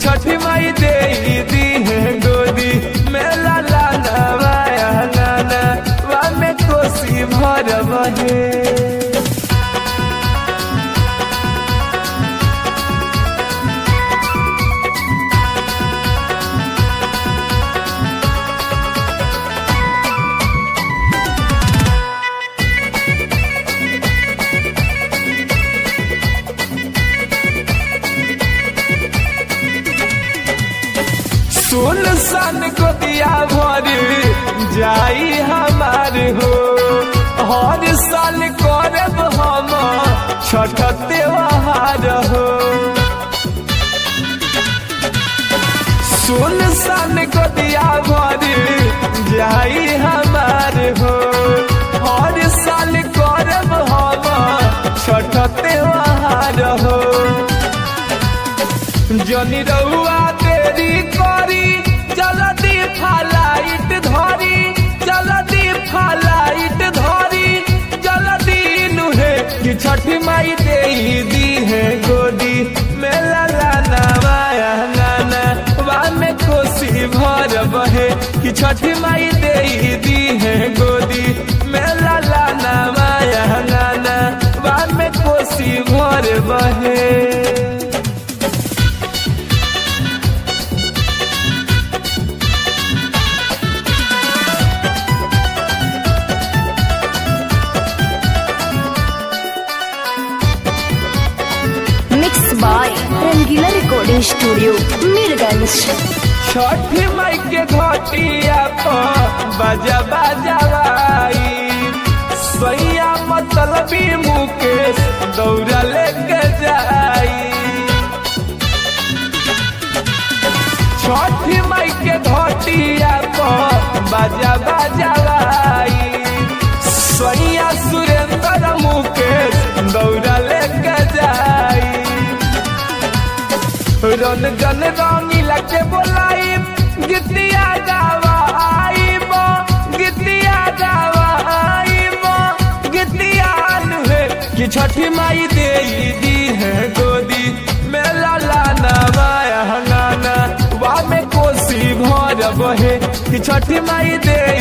छठी माई दे दी है गोदी मेला लाना वाया नाना वा में कोसी भर बहे सुन सन को दिया भर जाई हमार हो हर साल करब हम छठ त्योहार हो सुन सन को दिया भर जाई हमार हो हर साल करब हम छठ त्योहार हो जनी रउआ तेरी करी जल्दी फलाइट धरी जल्दी फलाइट धरी जल्दी नुहे कि छठी माई दे दी है गोदी मेला लाना माया नाना वा में कोसी भर बहे कि छठी माई दे दी है गोदी मेला लाना माया नाना वा में कोसी भर बहे mix by Rangila recording studio Mirganj Chhathi Mai के घटिया पर बजा बजावाई सैया मतलबी मुकेश दौड़ा लेके जाई छठी माई के घटिया पर बजा बजावाई सैया सुरेंद्र मुकेश दौड़ा लेके जाई रन जन रंगीला के बोलाई गीतिया गावा आईब गीतिया गावा आईब गीतिया नुहे कि छठी माई दे दी है गोदी मेला लाना माया हंगाना वा में कोसी भर बहे कि छठी माई दे